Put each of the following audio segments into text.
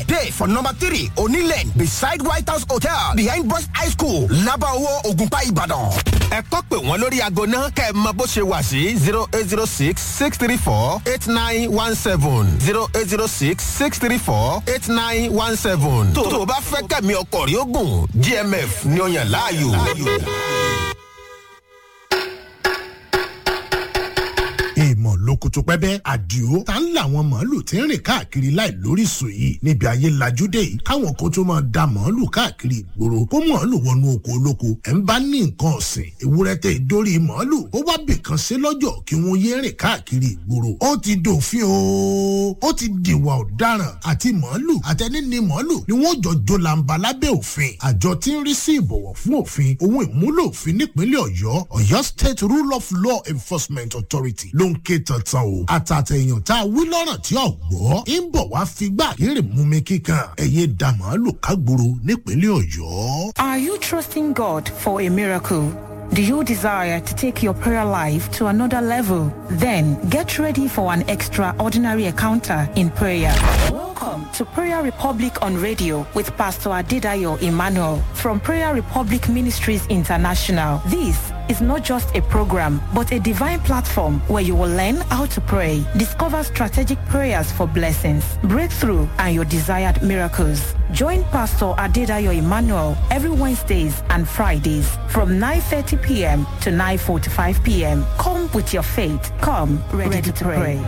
dey for number three onílẹ̀ beside white house hotel behind boys high school labawo ogunpa ìbàdàn. ẹ kọ́ pé wọ́n lórí aago náà kẹ́ ẹ mọ bó ṣe wà sí zero eight zero six six three four eight nine one seven zero eight zero six six three four eight nine one seven. tó o bá fẹ́ kẹ́mi ọkọ̀ rí ogun gmf ni ó yàn láàyò. èèmọ̀ lókùtù pẹ́bẹ́ àdìo tá ń làwọn màálù tí ń rìn káàkiri láì lóríṣìí yìí níbi ayé lajú dé yìí káwọn kan tó máa da màálù káàkiri ìgboro kó màálù wọnú oko olóko ẹ̀ ń bá ní nǹkan ọ̀sìn ewúrẹ́ tẹ ìdórí màálù ó wá bìkan ṣe lọ́jọ́ kí wọ́n yé rìn káàkiri ìgboro ó ti dòfin o ó ti dìwà ọ̀daràn àti màálù àtẹni ní màálù ni wọ́n jọ jólàǹbà lábẹ́ òfin àjọ tí ń rí sí ìbọ̀wọ̀ fún òfin ohun ìmúlò òfin nípínlẹ̀ ọ̀yọ́ ọ̀yọ́ state rule of law enforcement authority ló ń ké tantan o àtàtẹ̀yàn tá a wí lọ́rọ̀ tí ò gbọ́ ń bọ̀ wá figbá kéré mú mi kíkan ẹ̀yẹ da màálù kágboro nípínlẹ̀ ọ̀yọ́. Are you trusting God for a miracle? Do you desire to take your prayer life to another level? Then get ready for an extraordinary encounter in prayer. Welcome to Prayer Republic on radio with Pastor Adedayo Emmanuel from Prayer Republic Ministries International. This is not just a program, but a divine platform where you will learn how to pray, discover strategic prayers for blessings, breakthrough, and your desired miracles. Join Pastor Adedayo Emmanuel every Wednesdays and Fridays from 9.30 p.m. to 9.45 p.m. Come with your faith. Come ready, ready to pray.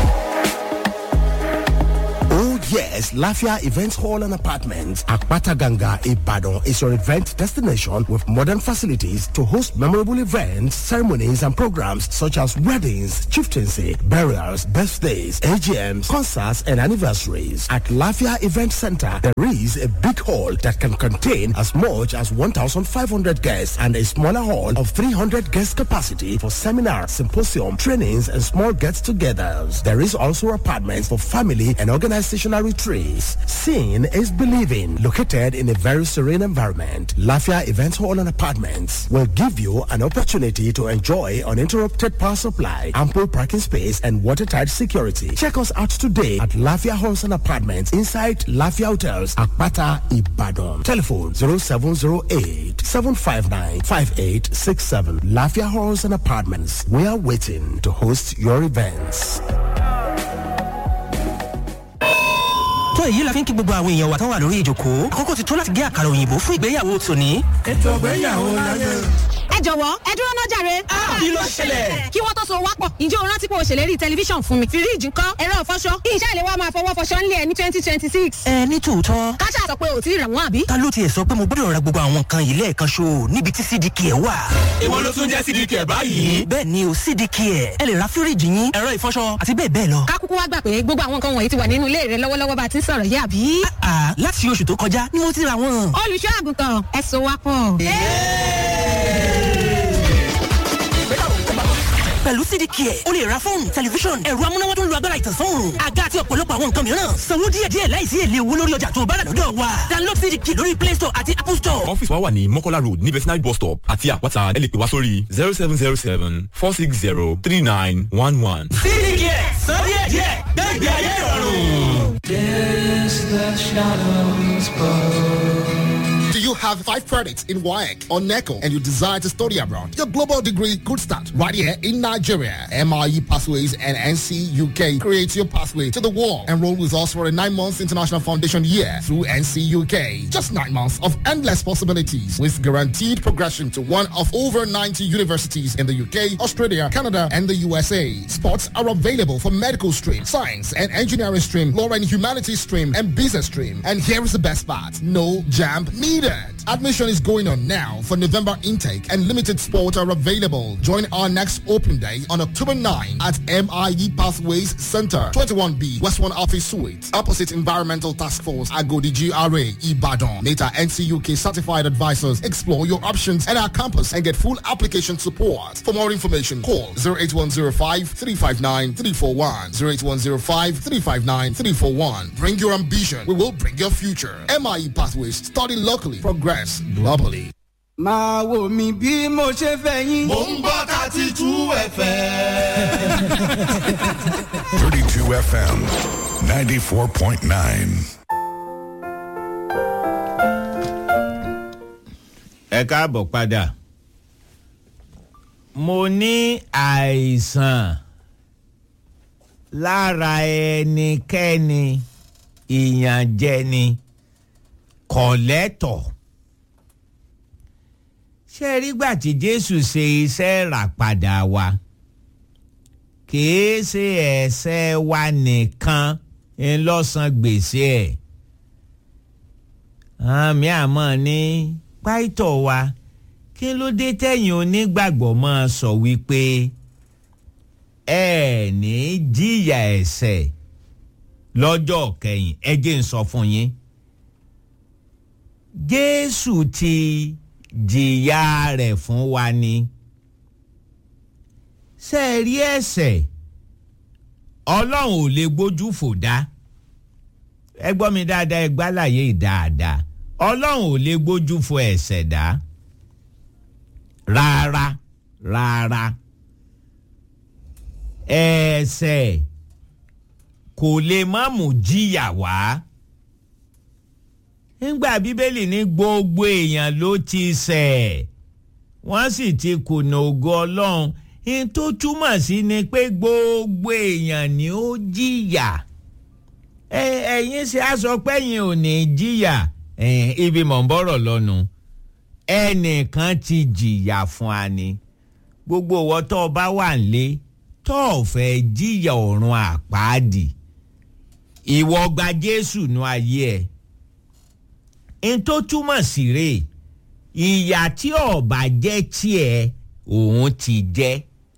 Oh yes, Lafia Events Hall and Apartments, Akpata Ganga, Ibadan is your event destination with modern facilities to host memorable events, ceremonies and programs such as weddings, chieftaincy, burials, birthdays, AGMs, concerts and anniversaries. At Lafia Event Center, there is a big hall that can contain as much as 1,500 guests and a smaller hall of 300 guest capacity for seminars, symposium, trainings and small gets-togethers. There is also apartments for family and organizational retreats. Seeing is believing. Located in a very serene environment, Lafia Events Hall and Apartments will give you an opportunity to enjoy uninterrupted power supply, ample parking space, and watertight security. Check us out today at Lafia Halls and Apartments inside Lafia Hotels, Akpata, Ibadan. Telephone 0708 759 5867. Lafia Halls and Apartments. We are waiting to host your events. tó èyí la fi ń kí gbogbo àwọn èèyàn wa tán wà lórí ìjòkó àkókò ti tó láti gé àkàrà òyìnbó fún ìgbéyàwó tòní. ètò ìgbéyàwó láyé. ẹ jọ̀wọ́ ẹ dúró náà jàre. kí ló ṣẹlẹ̀. kí wọ́n tó so wápọ̀ ǹjẹ́ o rántí pé o ṣèlérí tẹlifíṣàn fún mi. fíríìjì ńkọ́ ẹ̀rọ ìfọṣọ iṣẹ́ ìléwọ́ máa fọwọ́ fọṣọ ńlẹ̀ ní twenty twenty six. ẹ ní tòótọ́. káṣá sọ pé o ti rà wọ́n àbí. ta ló tiẹ̀ sọ pé mo gbọ́dọ̀ ra gbogbo àwọn nǹkan yìí lẹ́ẹ̀kan ṣo níbi tí cdk ẹ̀ wà. èwo ló tún jẹ́ cdk báyìí. bẹ́ẹ̀ ni o cdk ẹ̀ ẹ lè ra fíríìjì yín ẹ̀rọ ìfọṣọ àti bẹ́ẹ̀ bẹ́ẹ̀ lọ. kákúkú wá gbà pé gbogbo àwọn nǹkan wọ̀nyí ti wà nínú ilé rẹ lọ́wọ́lọ́wọ́ bá a ti ń sọ̀rọ̀ yé àbí. àà láti oṣù tó kọjá ni mo ti ra wọn. olùṣọ́ àgùntàn ẹ̀sùn wa pọ̀. pẹ̀lú cdk ẹ̀ o lè ra fóònù tẹlifíṣọ̀n ẹ̀rọ amúnáwá tó ń lo agbára ìtànsán àga àti ọ̀pọ̀lọpọ̀ àwọn nǹkan mìíràn sanwó díẹ̀díẹ̀ láìsí èlé owó lórí ọjà tó bá rà lọ́dọ̀ wa download cdk lórí play store àti apple store. ọ́fíìsì wa wà ní mọ́kọ́lá road ní vetinary bus stop àti àpáta ẹ lè pè wá sórí zero seven zero seven four six zero three nine one one. cdk san díẹ̀díẹ̀ gbẹ́gbẹ́ ayé ìrọ̀rùn. Yes, the shadows bow. Do you have five credits in WAEC or NECO and you desire to study abroad? Your global degree could start right here in Nigeria. MIE Pathways and NC UK creates your pathway to the world. Enroll with us for a nine months international foundation year through NC UK. Just nine months of endless possibilities with guaranteed progression to one of over 90 universities in the UK, Australia, Canada, and the USA. Spots are available for medical stream, science and engineering stream, law and humanities stream, and business stream. And here is the best part. No jam needed. Admission is going on now for November intake and limited spots are available. Join our next open day on October 9 at MIE Pathways Center, 21B, West 1 Office Suite, opposite Environmental Task Force, Agodi GRA, Ibadan. Meta NCUK certified advisors explore your options at our campus and get full application support. For more information, call 08105 359 341, 08105 359 341. Bring your ambition. We will bring your future. MIE Pathways, study locally, progress globally. máa wò mí bí mo ṣe fẹ́ yín. mò ń gbọ́ thirty two fm. thirty two FM ninety four point nine. ẹ káàbọ̀ padà mo ní àìsàn lára ẹnikẹ́ni ìyànjẹni kọ̀lẹ́tọ̀ ṣé rí gbà tí jésù ṣe iṣẹ́ ràpadà wa kìí ṣe ẹ̀ṣẹ̀ wa nìkan ńlọ́sàn gbèsè ẹ̀ àmì àmọ́ ní pàìtọ̀ wa kí ló dé tẹ̀yìn onígbàgbọ́ máa sọ wípé ẹ ní jìyà ẹ̀ṣẹ̀ lọ́jọ́ kẹyìn ẹ jẹ́ ń sọ fún yín jésù ti jìyà rẹ̀ fún wa ni ṣe é rí ẹ̀ṣẹ̀ ọlọ́run ò lè gbójú fò dá ẹ gbọ́ mi dáadáa ẹ gbálàyé dáadáa ọlọ́run ò lè gbójú fò ẹ̀ṣẹ̀ dá rárá rárá ẹ̀ṣẹ̀ kò lè má mú jìyà wá nígbà bíbélì ní gbogbo èèyàn ló ti ṣẹ̀ wọ́n sì ti kùnà ògo ọlọ́run ní tó túmọ̀ sí ni pé gbogbo èèyàn ni ó jìyà ẹ̀yin ṣe aṣọ pẹ́yìn ò ní jìyà ibi mọ̀ ń bọ̀rọ̀ lọ́nu ẹnìkan ti jìyà fún wa ni gbogbo ìwọ tó o bá wà nílé tó o fẹ́ jìyà ọ̀run àpáàdì ìwọ gba Jésù nú ayé ẹ̀ n tó túmọ̀ sí rè ìyà tí ọba jẹ́ tiẹ̀ òun ti jẹ́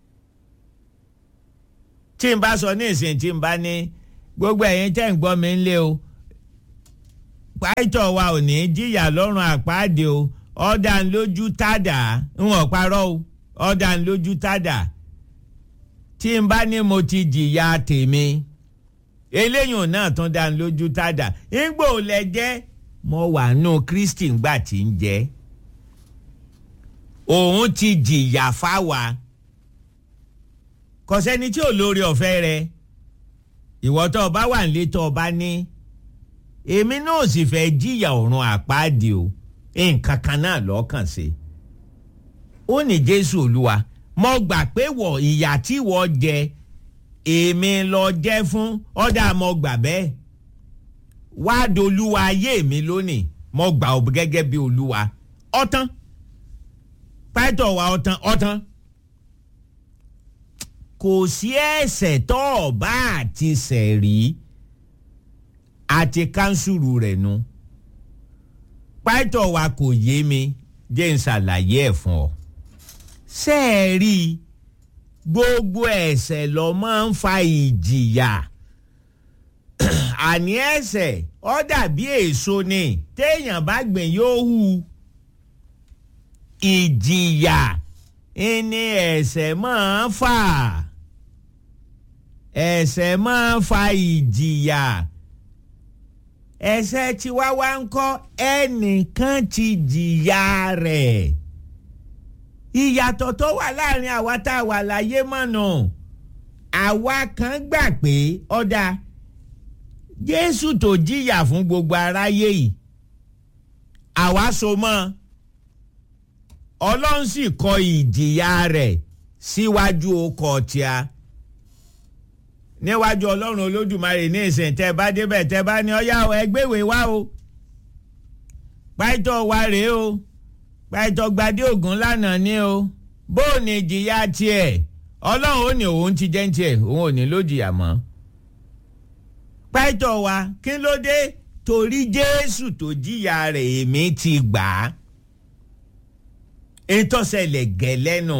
tí n bá sọ ní ìsìn tí n bá ní gbogbo ẹ̀yin tẹ́ ń gbọ́ mi ń lé o pàìtọ̀ wa ò ní jìyà lọ́rùn àpáàdé o ọ̀dà ń lójú tádà ń wọ̀n parọ́ o ọ̀dà ń lójú tádà tí n bá ní mo ti jìyà tèmi eléyìí náà tún dá ń lójú tádà ńgbò lẹ jẹ́ mo wà nù Kristi ńgbà tí ń jẹ́ òun ti jìyà fáwa kò sẹ́ni tí ò lórí ọ̀fẹ́ rẹ̀ ìwọ tó o bá wà nílé tó o bá ní èmi náà sì fẹ́ jìyà ọ̀run àpáàdì o nǹkan kan náà lọ́kàn sí ó ní Jésù Olúwa mo gbà pé wọ ìyà tí wọ́n jẹ èmi lọ jẹ́ fún ọ̀dà mo gbà bẹ́ẹ̀ wá dolúwa ayé mi lónìí mo gbà ọ́ gẹ́gẹ́ bí olúwa ọ̀tán pátọ̀ wa ọ̀tán ọ̀tán kò sí ẹ̀ṣẹ̀ tó o bá àti ṣẹ̀ rí àti kánsùrù rẹ̀ nu pátọ̀ wa kò yé mi jẹ́ n ṣàlàyé ẹ̀ fún ọ ṣe é rí gbogbo ẹ̀ṣẹ̀ ló máa ń fa ìjìyà àní ẹ̀ṣẹ̀ ó dàbí èso ni téèyàn bá gbìn yóò hù ìjìyà ìní ẹ̀ṣẹ̀ máa ń fà ẹ̀ṣẹ̀ máa ń fa ìjìyà ẹ̀ṣẹ̀ tí wá wá ń kọ́ ẹnìkan ti jìyà rẹ̀ ìyàtọ̀ tó wà láàrin àwa tá a wà láyé mọ̀nà àwa kan gbà pé ọ̀dà Jésù tó jìyà fún gbogbo aráyé yìí àwa so mọ́ Ọlọ́run sì kọ ìjìyà rẹ̀ síwájú ọkọ̀ tíá níwájú Ọlọ́run Olódùmarè ní ìsìn tẹ́ bá débẹ̀ tẹ́ bá ní ọyá ẹgbẹ́wèé wá o pàìtọ́ wa rèé o pàìtọ́ gbadé ògùn lánàá ní o bó o ní ìjìyà tiẹ̀ Ọlọ́run ó ní òun ti jẹ́ tiẹ̀ òun ò ní ló jìyà mọ́ pàìtọ́ wa kí ló dé torí Jésù tó jìyà rẹ̀ èmi ti gbà á ìtọ́sẹ̀lẹ̀ gẹ̀lẹ́nu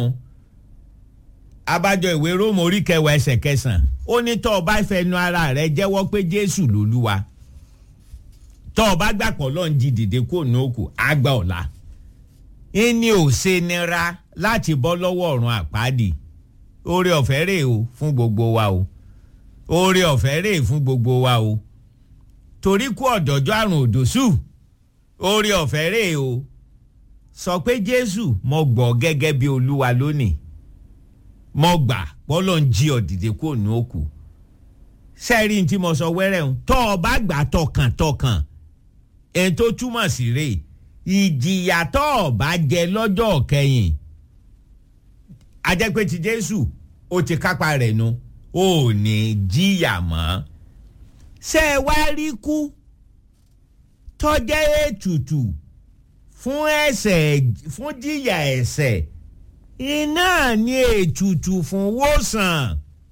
abájọ ìwé róòmù orí kẹwàá ẹsẹ̀ kẹsàn-án ó ní tọ́ ọ bá fẹnu ara rẹ jẹ́wọ́ pé jésù lolúwa tọ́ ọ bá gbàpọ̀ lọ́n jí dìde kó ní òkú àgbà ọ̀la ìní ò ṣe nira láti bọ́ lọ́wọ́ ọ̀run àpáàdì oore ọ̀fẹ́ rèé o fún gbogbo wa o oore ọ̀fẹ́ rèé fún gbogbo wa o torí kú ọ̀dọ́jọ́ àrùn òdòṣù oore ọ̀fẹ́ rèé o sọ pé jésù mo gbọ́ gẹ́gẹ́ bí olúwa lónìí mo gbà pọ́lọ́ ń jí ọ̀dìdẹ kó nu òkú sẹ́ẹ̀rì tí mo sọ wẹ́rẹ́ ń tọ́ ọ bá gbà tọkàntọkàn èyí tó túmọ̀ sí rè ìjìyà tó o bá jẹ lọ́jọ́ kẹyìn ajẹ́pẹ́ ti jésù ó ti kápá rẹ̀ nu ó ní jìyà mọ́ ṣé ẹ wá rí kú tọ́jẹ́ ètùtù fún ẹ̀ṣẹ̀ fún jìyà ẹ̀ṣẹ̀ iná ní ètùtù fún wòsàn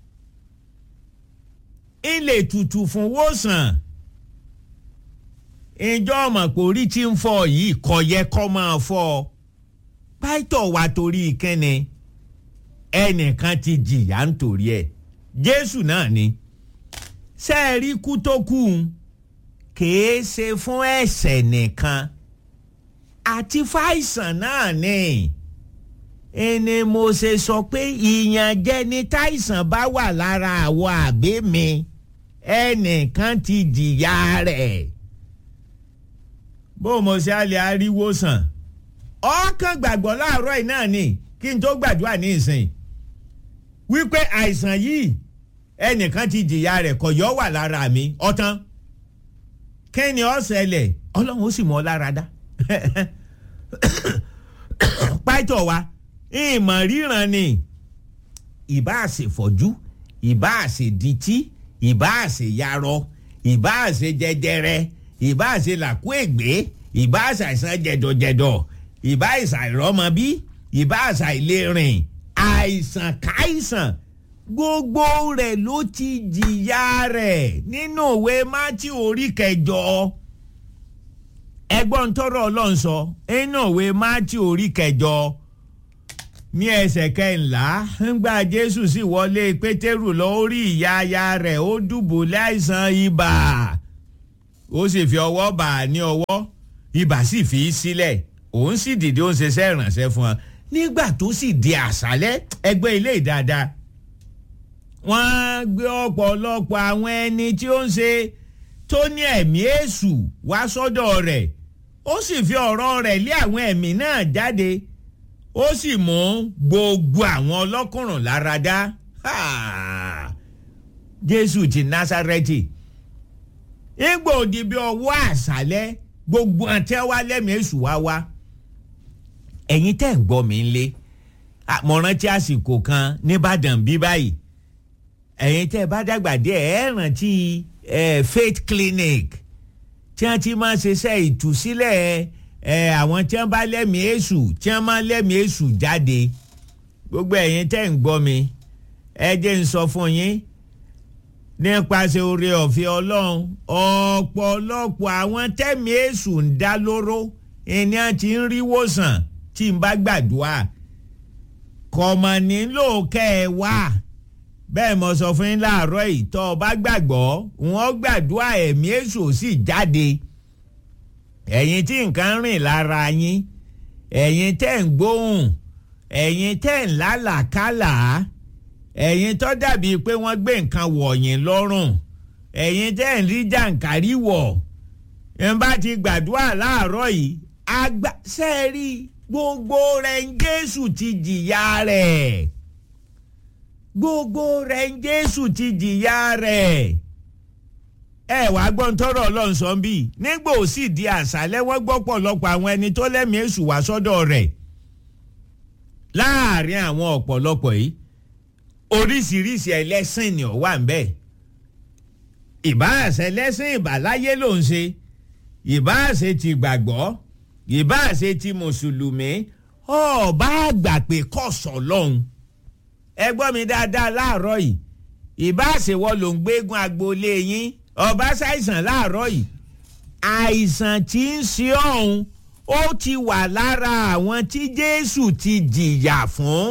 ilé ètùtù fún wòsàn ìjọ ọmọ pé orí tí ń fọ yìí kò yẹ kó máa fọ pàìtọ̀ wa torí kẹ́ni ẹnìkan ti jìyà nítorí ẹ̀ jésù náà ni sẹ́ẹ̀rí kú tó kù kìí ṣe fún ẹ̀ṣẹ̀ nìkan àti fàìsàn náà ni ẹni mo ṣe sọ pé ìyànjẹ ni táìsàn bá wà lára àwọ̀ àbí mi ẹnìkan ti jìyà rẹ̀ bó mo ṣe á lè ariwo sàn ọkàn gbàgbọ́ láàárọ̀ yìí náà ni kí n tó gbàdúrà ní ìsìn wípé àìsàn yìí ẹnìkan ti jìyà rẹ̀ kò yọ wà lára mi ọ̀tán kẹ́ni ọ̀sẹ̀lẹ̀ ọlọ́run ó sì mọ́ lára dá pàtó wa ìmọ̀ ríran ni ìbá àṣefọ́jú ìbá àṣedití ìbá àṣeyarọ ìbá àṣejẹjẹrẹ ìbá àṣelàkú ègbé ìbá àṣàìsàn jẹ̀dọ̀jẹ̀dọ̀ ìbá àṣàìrọ́mọbí ìbá àṣàìlérìn àìsàn káìsàn gbogbo rẹ̀ ló ti jìyà rẹ̀ nínú òwe mátí orí kẹjọ ẹgbọ́n tọrọ ọlọ́run sọ nínú òwe mátí orí kẹjọ ní ẹsẹ̀ kẹńlá ńgbà jésù sì wọlé pétérù lọ orí ìyá aya rẹ̀ ó dùbúlẹ̀ àìsàn ibà ó sì fi ọwọ́ bà á ní ọwọ́ ibà sì fi í sílẹ̀ òun sì dìde ó ń ṣiṣẹ́ ìrànṣẹ́ fún ọ nígbà tó sì di àṣálẹ́ ẹgbẹ́ ilé ìdáadáa wọ́n gbé ọ̀pọ̀lọpọ̀ àwọn ẹni tí ó ń ṣe tó ní ẹ̀mí èṣù wá sọ́dọ̀ rẹ̀ ó sì fi ọ̀rọ̀ rẹ̀ lé àwọn ẹ̀mí náà jáde ó sì mú gbogbo àwọn ọlọ́kùnrùn lára dá jésù ti násárẹ́tì ìgbà òdì bí ọwọ́ àṣálẹ́ gbogbo àtẹ́wá lẹ́mìí èṣù wá wá ẹ̀yin tẹ́ ń gbọ́ mi ń lé àmọ̀ràn tí àsìkò kan nìbàdàn bí báyìí ẹ̀yin tẹ́ ẹ bá dàgbà díẹ̀ ẹ̀ rántí faith clinic tí wọ́n ti máa ṣiṣẹ́ ìtúsílẹ̀ àwọn tí wọ́n bá lẹ́mìí èṣù tí wọ́n máa lẹ́mìí èṣù jáde gbogbo ẹ̀yin tẹ́ ń gbọ́ mi ẹ jẹ́ ń sọ fún yín nípasẹ̀ oore ọ̀fẹ́ ọlọ́run ọ̀pọ̀lọpọ̀ àwọn tẹ́mìí èṣù ń dá lóró ẹni á ti ń rí wòsàn tí n bá gbàdúrà kọ̀mọ̀ nílò kẹ́ ẹ wá bẹ́ẹ̀ mo sọ fún yín láàárọ̀ yìí tọ́ ọ bá gbàgbọ́ wọ́n gbàdúrà ẹ̀mí èṣù sì jáde ẹ̀yin tí nǹkan rìn lára yín ẹ̀yin tẹ́ ń gbóhùn ẹ̀yin tẹ́ ń lálàkálà ẹ̀yin tó dàbí pé wọ́n gbé nǹkan wọ̀nyìn lọ́rùn ẹ̀yin tẹ́ ń rí jàǹkárí wọ̀ ń bá ti gbàdúrà láàárọ̀ yìí àgbà sẹ́ẹ̀rí gbogbo rẹ̀ ń jésù ti jìyà rẹ̀ gbogbo rẹ̀ ń jésù ti jìyà rẹ̀ ẹ wá gbọ́n tọrọ ọlọ́run sọ bí nígbà ó sì di àṣálẹ́ wọ́n gbọ́ pọ̀lọpọ̀ àwọn ẹni tó lẹ́mìí èṣù wá sọ́dọ̀ rẹ̀ láàrin àwọn ọ̀pọ̀lọpọ̀ yìí oríṣiríṣi ẹlẹ́sìn ni ó wà ń bẹ̀ ìbáàṣẹ lẹ́sìn ìbáláyé ló ń ṣe ìbáàṣẹ ti gbàgbọ́ ìbáàṣẹ ti mùsùlùmí ọba àgbà pé kọ̀sọ̀ lọ́hùn ẹ gbọ́ mi dáadáa láàárọ̀ yìí ìbáṣewọ́ ló ń gbégun agboolé yín ọba ṣàìsàn láàárọ̀ yìí àìsàn tí ń ṣe ọ̀hún ó ti wà lára àwọn tí jésù ti jìyà fún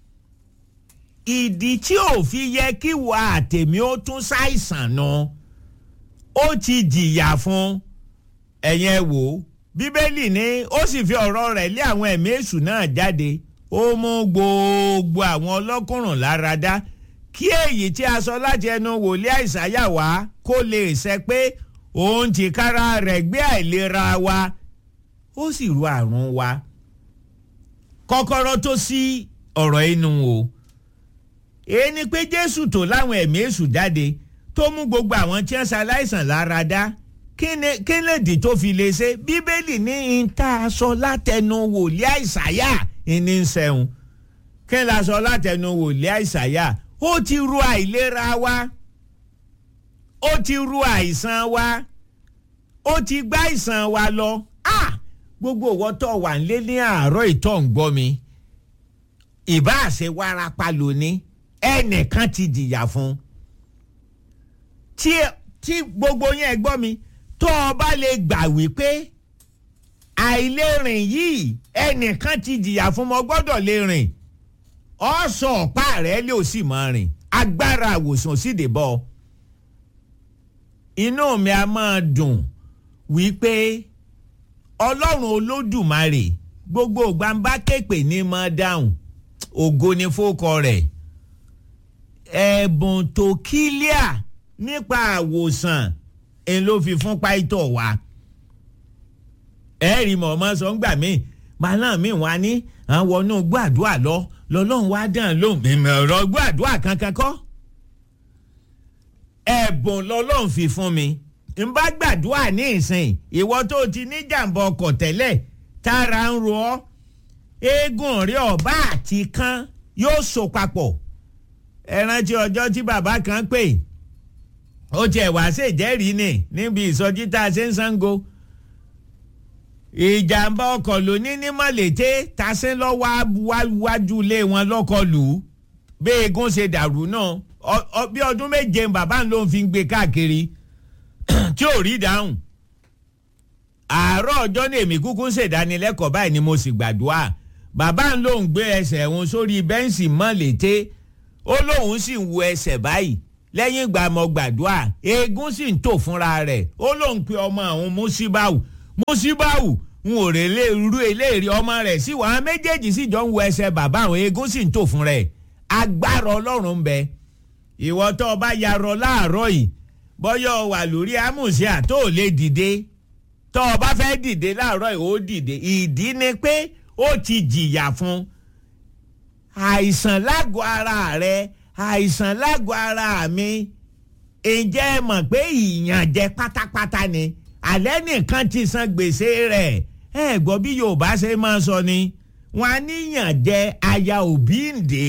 ìdí tí ò fi yẹ kí wà àtẹ̀mí ó tún ṣàìsàn nu ó ti jìyà fún ẹ̀yẹn ẹ wò ó bíbélì ní ó sì fi ọ̀rọ̀ rẹ̀ lé àwọn ẹ̀mí èṣù náà jáde ó mú gbogbo àwọn ọlọ́kùnrùn lára dá kí èyí tí a sọ láti ẹnu wòlíì àìsáyà wá kó lè ṣẹ pé òun ti kára rẹ̀ gbé àìlera wa ó sì ru àrùn wa kọ́kọ́rọ́ tó sí ọ̀rọ̀ inú o èyí ni pé jésù tó láwọn ẹ̀mí èṣù jáde tó mú gbogbo àwọn tí wọ́n ṣaláìsàn lára dá kí ni kí ni ìdí tó fi lè ṣe bíbélì ní ìta aṣọ látẹnu wòlíì àìsàyà ìní ń sẹ́hun kí ni aṣọ látẹnu wòlíì àìsàyà ó ti ru àìlera wa ó ti ru àìsàn wa ó ti gbá àìsàn wa lọ ah gbogbo ìwọ tó wà ń lé ní àárọ̀ ìtọ́ ń gbọ́ mi ìbá àṣẹ wárápá lóní ẹnìkan ti jìyà fún tí tí gbogbo yẹn gbọ́ mi tó o bá lè gbà wípé àìlérìn yìí ẹnìkan ti jìyà fún mo gbọ́dọ̀ lè rìn ọ̀sọ̀ ọ̀pá rẹ̀ lè ò sì máa rìn agbára àwòsàn sì dé bọ́ inú mi a máa dùn wípé ọlọ́run olódùmarè gbogbo gbàǹbá kéèpè ní máa dáhùn ògo ni fókọ rẹ̀ ẹ̀bùn tó kílíà nípa àwòsàn ń ló fi fún páìtọ̀ wa ẹ̀rí mọ̀ọ́mọ́ sọ ń gbà mí màálà mi wá ní àwọn inú gbàdúrà lọ lọ́lọ́run wá dàn lóhùn mímọ̀ ọ̀rọ̀ gbàdúrà kankan kọ́ ẹ̀bùn lọ́lọ́run fi fún mi n bá gbàdúrà ní ìsìn ìwọ tó ti ní jàǹbá ọkọ̀ tẹ́lẹ̀ tára ń ro ọ́ eégún rí ọ̀bá àti kan yóò so papọ̀ ẹ rántí ọjọ́ tí bàbá kan pè ó tiẹ̀ wá ṣèjẹ́rìí ni níbi ìsọjí tá a ṣe ń sango ìjàmbá ọkọ̀ ló ní ní mọ̀lẹ́tẹ́ tasẹ́ lọ́wọ́ wájú ilé wọn lọ́kọ̀ lù ú bí eégún ṣe dàrú náà bí ọdún méje bàbá ló ń fi gbé káàkiri tí ò rí dáhùn àárọ̀ ọjọ́ ní èmi kúkú ń ṣèdánilẹ́kọ̀ọ́ báyìí ni mo sì gbàdúrà bàbá ló ń gbé ẹsẹ̀ òun sórí bẹ́ǹsì mọ̀lẹ́tẹ́ ó lóun sì ń wo ẹsẹ̀ báyìí lẹ́yìn ìgbà mo gbàdúrà eégún sì ń tò fúnra rẹ̀ ó lóun pe ọmọ àwọn musibau musibau n ò rè lè rú eléèrè ọmọ rẹ̀ sí wàá méjèèjì sì jọ ń wo ẹsẹ̀ bàbá àwọn eégún sì ń tò fún rẹ̀ agbára ọlọ́run ń bẹ ìwọ tó o bá yarọ láàárọ̀ yìí bọ́yọ̀ wà lórí amúṣíà tó o lè dìde tó o bá fẹ́ dìde láàárọ̀ yìí ó dìde ìdí ni pé ó ti jìyà fún àìsàn lágọ̀ọ́ ara rẹ̀ àìsàn lágọ̀ọ́ ara mi ǹjẹ́ ẹ mọ̀ pé ìyànjẹ pátápátá ni alẹ́ nìkan ti san gbèsè rẹ̀ ẹ gbọ́ bí yorùbá ṣe máa sọ ni wọn á níyànjẹ aya òbí ǹdè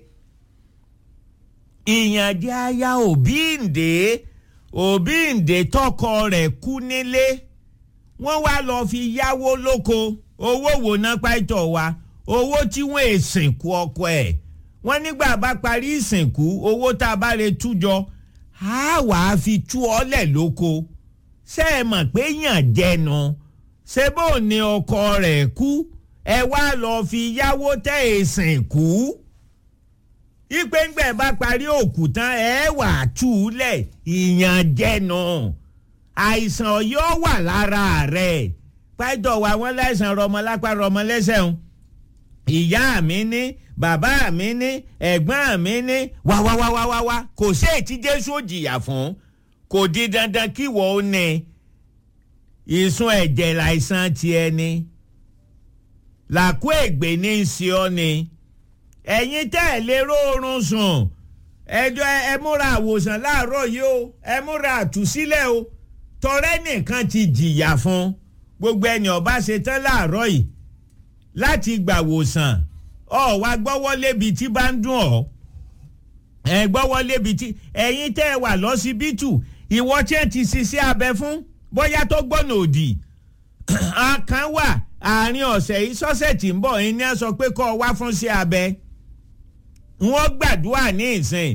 ìyànjẹ aya òbí ǹdè òbí ǹdè tọkọ rẹ̀ kú nílé wọ́n wá lọ fi yáwó lóko owó wò ná pàtó wa owó tí wọ́n èsìnkú ọkọ ẹ̀ wọ́n nígbà bá parí ìsìnkú owó tá a bá lè tújọ á wàá fi tú ọlẹ̀ lóko ṣé ẹ mọ̀ pé yàn jẹnu ṣé bó ni ọkọ rẹ̀ kú ẹ wá lọ fi yáwó tẹ́ ìsìnkú ìpéǹgbẹ̀ bá parí òkú tán ẹ wà tú u lẹ̀ ìyàn jẹnu àìsàn yóò wà lára rẹ̀ pàtó wa wọn láìsàn rọmọlápá rọmọlẹ́sẹ̀ ń ìyá mi ní bàbá mi ní ẹ̀gbọ́n mi ní wáwáwáwáwá kò sí ètí jésù òjìyà fún kò di dandan kí wọ́n ó ní ìsun ẹ̀jẹ̀ láìsàn tiẹ̀ ni làkú ègbè ní í ṣe ọ́ ni ẹ̀yin tẹ́ ẹ̀ lè róorun sùn ẹjọ́ ẹ múra àwòsàn láàárọ̀ yìí o ẹ múra àtúnṣílẹ̀ o tọrẹ́ nìkan ti jìyà fún gbogbo ẹni ọba ṣe tán láàárọ̀ yìí láti gbàwòsàn ọ wá gbọ́wọ́ lébi tí bá ń dùn ọ́ ẹ gbọ́wọ́ lébi tí ẹ̀yin tẹ́ ẹ wà lọ́sibítù ìwọ tí ẹ ti ṣiṣẹ́ abẹ fún bóyá tó gbọ́nà òdì kan wà àárín ọ̀sẹ̀ yìí sọ́sẹ̀ tí ń bọ̀ ẹni á sọ pé kọ́ ọ wá fún sí abẹ wọ́n gbàdúrà ní ìsìn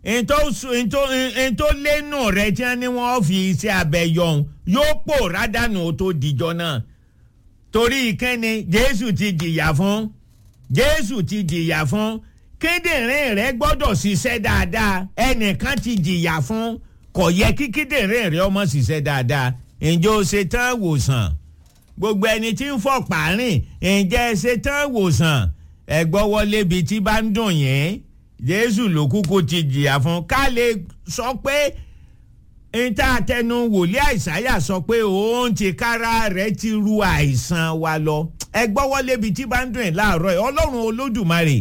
ntó lẹ́nu rẹ̀ tí wọ́n ní wọ́n fi iṣẹ́ abẹ yọ̀hún yóò pòórá dànù tó dìjọ náà torí ìkẹ́ni jésù ti jìyà fún jésù ti jìyà fún kíndìnrín rẹ gbọ́dọ̀ ṣiṣẹ́ dáadáa ẹnìkan ti jìyà fún kò yẹ kí kíndìnrín rẹ ọmọ ṣiṣẹ́ dáadáa ǹjẹ́ o ṣe tán wòsàn gbogbo ẹni tí ń fọ̀ pààrin ǹjẹ́ ẹ ṣe tán wòsàn ẹ gbọ́wọ́ lébi tí bá ń dùn yín jésù ló kúkú ti jìyà fún ká lè sọ pé níta àtẹnu wòlíì àìsáyà sọ pé òun ti kára rẹ̀ ti ru àìsàn wa lọ ẹ gbọ́wọ́ lébi tí bá ń dùn ẹ̀ láàárọ̀ ẹ̀ ọlọ́run olódùmarè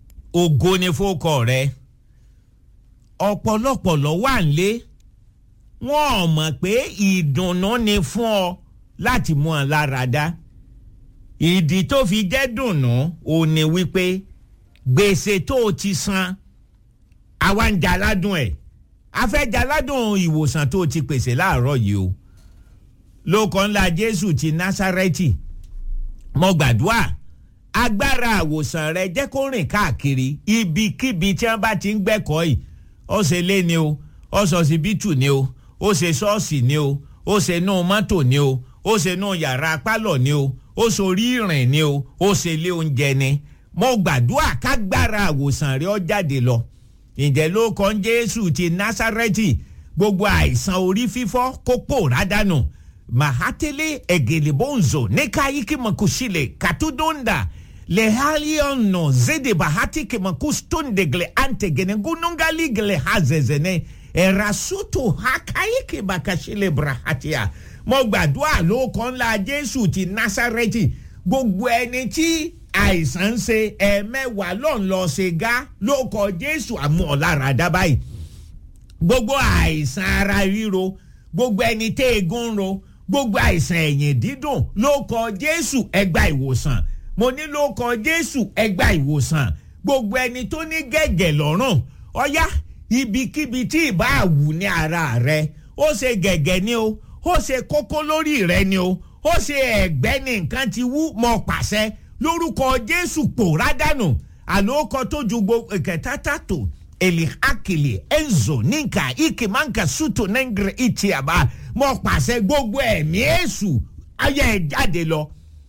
ògo ni fókọ rẹ ọ̀pọ̀lọpọ̀ lọ wà nílé wọn ò mọ̀ pé ìdùnnú ni fún ọ láti mú ọ lára dá ìdí tó fi jẹ́ dùnnú ò ní wípé gbèsè tó o ti san àwa ń jaládùn ẹ̀ a fẹ́ jaládùn ìwòsàn tó o ti pèsè láàárọ̀ yìí o lóko ńlá jésù ti násárẹ́tì mo gbàdúrà agbára àwòsàn rẹ jẹ́ kó rìn káàkiri ibikíbi tí wọ́n bá ti ń gbẹ́kọ̀ọ́ yìí ó ṣe lé ni o ó sọ síbítù ni o ó ṣe ṣọ́ọ̀ṣì ni o ó ṣe inú mọ́tò ni o ó ṣe inú yàrá pálọ̀ ni o ó sorí ìrìn ni o ó ṣe ilé oúnjẹ ni mo gbàdúrà kágbára àwòsàn rẹ ó jáde lọ ǹjẹ́ ló kàn jésù ti násárẹ́tì gbogbo àìsàn orí fífọ́ kó pòórá dànù mahatele egelebonzo nekaiki makushile katudonda lehaliono zede bahati kemakustondegle antegene gunungaligele hazezene erasuto hakaiki bakashile brahatia mo gbàdúrà ló kàn ńlá jésù ti násárẹ́tì gbogbo ẹni tí àìsàn ń ṣe ẹ̀ẹ̀mẹ́wàá lọ́n lọ ṣe gá ló kọ jésù àmú ọ̀lára dábàá gbogbo àìsàn ara ríro gbogbo ẹni tẹ́ egun ń ro gbogbo àìsàn ẹ̀yìn dídùn ló kọ jésù ẹgbà ìwòsàn mo ní ló kọ jésù ẹgbà ìwòsàn gbogbo ẹni tó ní gẹ̀gẹ̀ lọ́rùn ọ̀yá ibikíbi tí ìbá àwù ní ara rẹ ó ṣe gẹ̀gẹ̀ ni o ó ṣe kókó lórí rẹ ni o ó ṣe ẹ̀gbẹ́ ní nǹkan ti wú mọ́ pàṣẹ lórúkọ jésù pòórá dànù àlòkọ tó ju gbogbo ìkẹta tàtó èlì akele enzo nínkà ikemanka suto nengre itiaba mo pàṣẹ gbogbo ẹ̀mí èṣù ayé ẹ̀ jáde lọ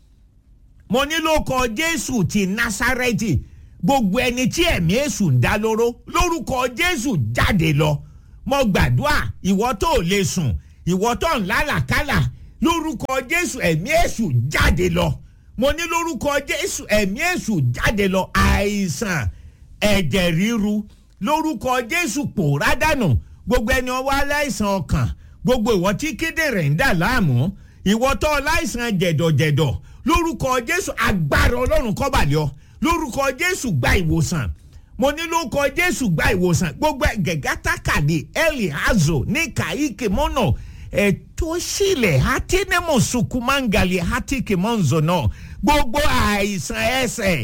mo ní lórúkọ jésù ti násárẹ́tì gbogbo ẹni tí ẹ̀mí èṣù ń dá lóró lórúkọ jésù jáde lọ mo gbàdúrà ìwọ tó lè sùn ìwọ tó ń lálàkálà lórúkọ jésù ẹ̀mí èṣù jáde lọ mo ní lórúkọ jésù ẹ̀mí èṣù jáde lọ àìsàn ẹ̀jẹ̀ ríru lórúkọ jésù pòórá dànù gbogbo ẹni ọwọ́ aláìsàn ọkàn gbogbo ìwọ tí kíndìnrín ń dà láàmú ìwọ tó aláìsàn jẹ̀dọ̀jẹ̀dọ̀ lórúkọ jésù agbára ọlọ́run kọ́bàlẹ́ ọ lórúkọ jésù gba ìwòsàn mo ní lórúkọ jésù gba ìwòsàn gbogbo gẹ̀gátàkàdé elihazo ní kàíkè mọ́nà ètò sílẹ̀ hatinemo sukumangali hatike mọ́nzọ náà gbogbo àìsàn ẹsẹ̀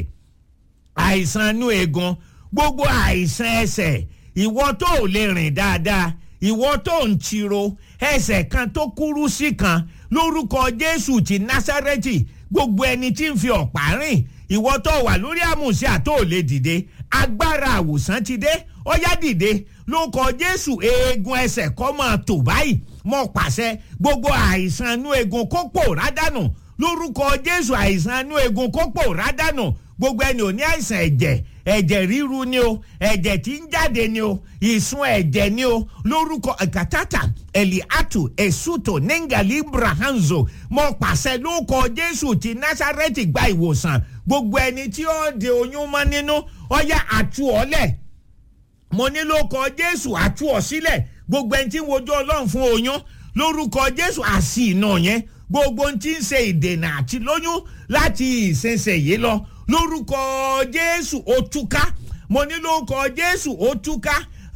àìsàn inú eegun gbogbo àìsàn ẹsẹ̀ ìwọ tó ò lè rìn dáadáa ìwọ tó ń tiro ẹsẹ̀ kan tó kúrú sí kan lórúkọ jésù ti násárẹ́tì gbogbo ẹni tí ń fi ọ̀pá rìn ìwọ tó wà lórí àmùsíà tó ò lè dìde agbára àwòsàn ti dé ọyá dìde lórúkọ jésù eegun ẹsẹ̀ kọ́ máa tò báyìí mo pàṣẹ gbogbo àìsàn inú eegun kó pòórá dànù lórúkọ jésù àìsàn inú eegun kó pòórá dànù gbogbo ẹni ò ní àìsàn ẹ̀jẹ̀ ẹ̀jẹ̀ ríru ni o ẹ̀jẹ̀ tí ń jáde ni o ìsun ẹ̀jẹ̀ ni o lórúkọ kàtàtà eliatu esuto nengali brahanzo mo pàṣẹ lórúkọ jésù ti násárẹ́tì gba ìwòsàn gbogbo ẹni tí ó de oyún mọ́ nínú ọ̀yà àtú ọ̀lẹ̀ mo ní lórúkọ jésù àtú ọ̀ sílẹ̀ gbogbo ẹni tí ń wojú ọlọ́run fún oyún lórúkọ jésù àsì iná yẹn gbogbo ohun tí ń ṣe ìdènà àti lóyún láti ìsinsìnyí lọ lórúkọ jésù ó túká mo ní lórúkọ jésù ó túká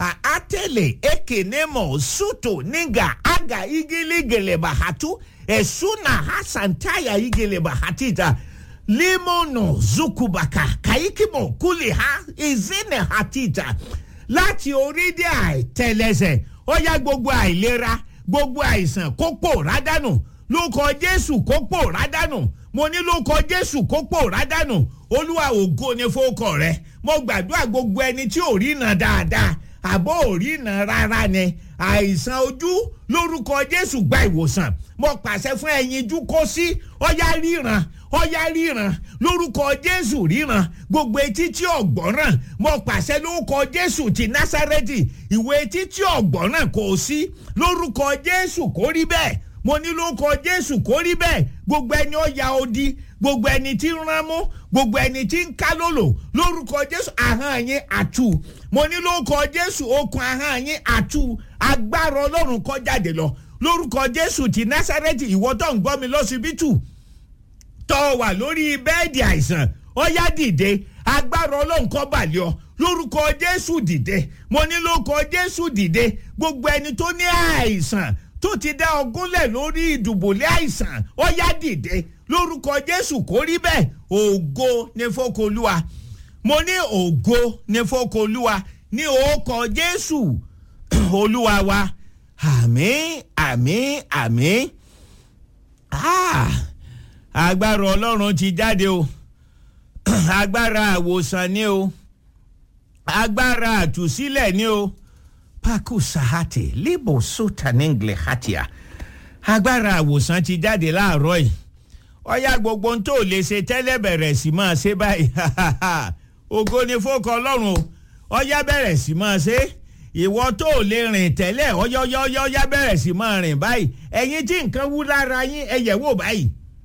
àtẹlẹ ekenemo suto nígà aga igili bahatu esuna hasantaya igele bahatita limono zukubaka kaikimo kuliha izine hatita láti orílẹ̀ àìtẹ́lẹsẹ̀ ó yá gbogbo àìlera gbogbo àìsàn kó pòórá dànù lórúkọ jésù kó pòórá dànù mo ní lórúkọ jésù kó pòórá dànù olúwa ògo ni fowókọ rẹ mo gbàdúrà gbogbo ẹni tí ò rí iná dáadáa àbọ̀ ò rí iná rárá ni àìsàn ojú lórúkọ jésù gba ìwòsàn mo pàṣẹ fún ẹyinjú kó sí ọyá ríran ọyá ríran lórúkọ jésù ríran gbogbo etí tí ọgbọ́nràn mo pàṣẹ lórúkọ jésù ti násárẹ́tì ìwé etí tí ọgbọ́nràn kò sí lórúkọ jésù kó rí bẹ́ẹ̀ mo ní lórúkọ jésù kó rí bẹ́ẹ̀ gbogbo ẹni ó ya odi gbogbo ẹni tí ń rán mú gbogbo ẹni tí ń ká lòlò lórúkọ jésù ahọ́n yín àtú mo ní lórúkọ jésù okùn ahọ́n yín àtú agbára ọlọ́run kọ́ jáde lọ lórúkọ jésù ti násárẹ́tì ìwọ tó ń gbọ́ mi lọ́sibítù tọ́ wà lórí bẹ́ẹ̀dì àìsàn ọ̀yá dìde agbára ọlọ́run kọ́ balẹ̀ ọ lórúkọ jésù dìde mo ní lórúkọ jésù dìde gbogbo ẹni tó ní àìsàn tó ti dá ọgúnlẹ̀ lórí ìdùbòlẹ̀ àìsàn ọ̀yá dìde lórúkọ jésù kò rí bẹ́ẹ̀ ògo ní fọkọlúwa mo ní ògo ní fọkọlúwa ní orúkọ jésù olúwa wa àmín àmín àmín agbára ọlọ́run ti jáde o agbára àwòsàn ni o agbára àtúsílẹ̀ ni o paku sahate libo sotaningle hatia agbára àwòsàn ti jáde láàárọ̀ yìí ọ̀yá gbogbo ohun tó lè ṣe tẹ́lẹ̀ bẹ̀rẹ̀ sí máa ṣe báyìí ògo ni fókọ ọlọ́run o ọ̀yá bẹ̀rẹ̀ sí máa ṣe ìwọ tó lè rìn tẹ́lẹ̀ ọ̀yọ́yọ́yọ́yá bẹ̀rẹ̀ sí máa rìn báyìí ẹ̀yin tí nǹkan wú lára yín ẹ yẹ̀ wò báyìí